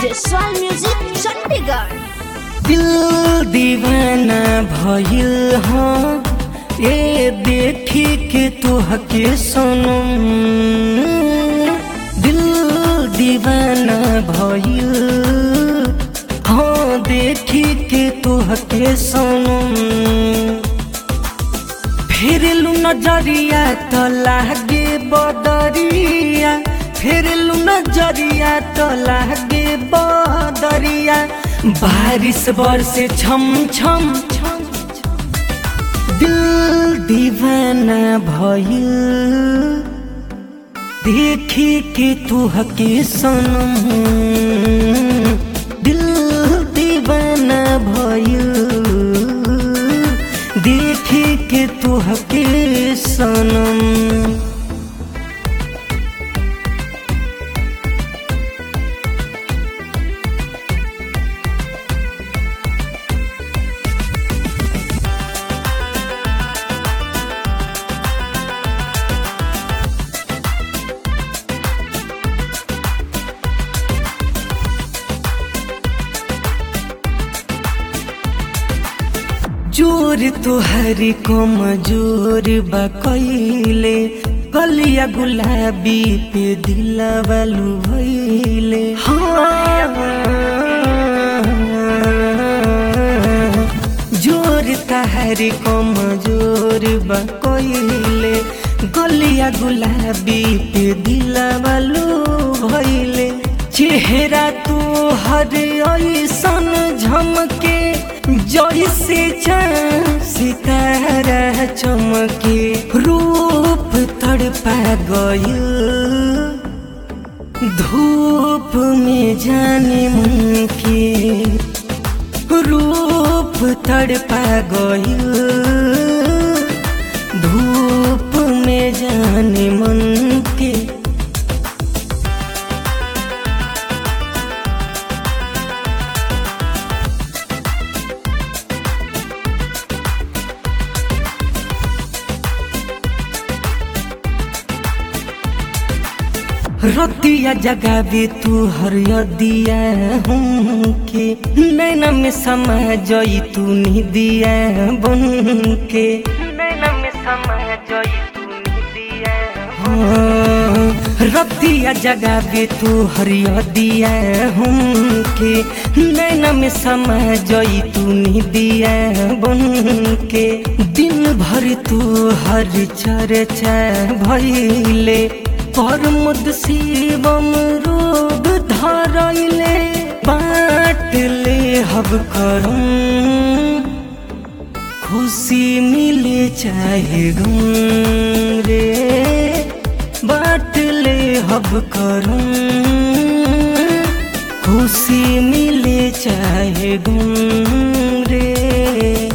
Jaswal music Chandigarh दिल दीवाना भइल हो ए देखी के तोहके सनम दिल दीवाना भइल हो देखी के तोहके सनम फेरलू नजरिया त लागे बदरिया फेरलू नजरिया त लागे बदरिया बारिश बरसे छम छम छम दिल दीवाना भइल देखी के तू हके सनम दिल दीवाना भइल देखी के तू हके सनम जोर तुहरी कमजोर बकैले कलिया गुलाबी पे दिलवलू भैले हाँ जोर तहरी कमजोर बकैले गलिया गुलाबी पे दिलवलू भैले चेहरा तू हर ऐसन झमके जैसे चाँद सितारा चमके रूप तड़पा गयल धूप में जाने मन के रूप तड़पा गयल धूप में जाने मन के रतिया जगावे तू हरियदिया हमके नैना में समा जई तू निदिया बन के नैना में समा जई तू निदिया हाँ, रतिया जगावे तू हरियदिया हमके नैना में समा जई तू निदिया बन के दिन भर तू हर चर्चा भइले परमुद शिवम रोग धरैले बाट ले हब करम खुशी मिले चाहे गम रे बाट ले हब करम खुशी मिले चाहे गम रे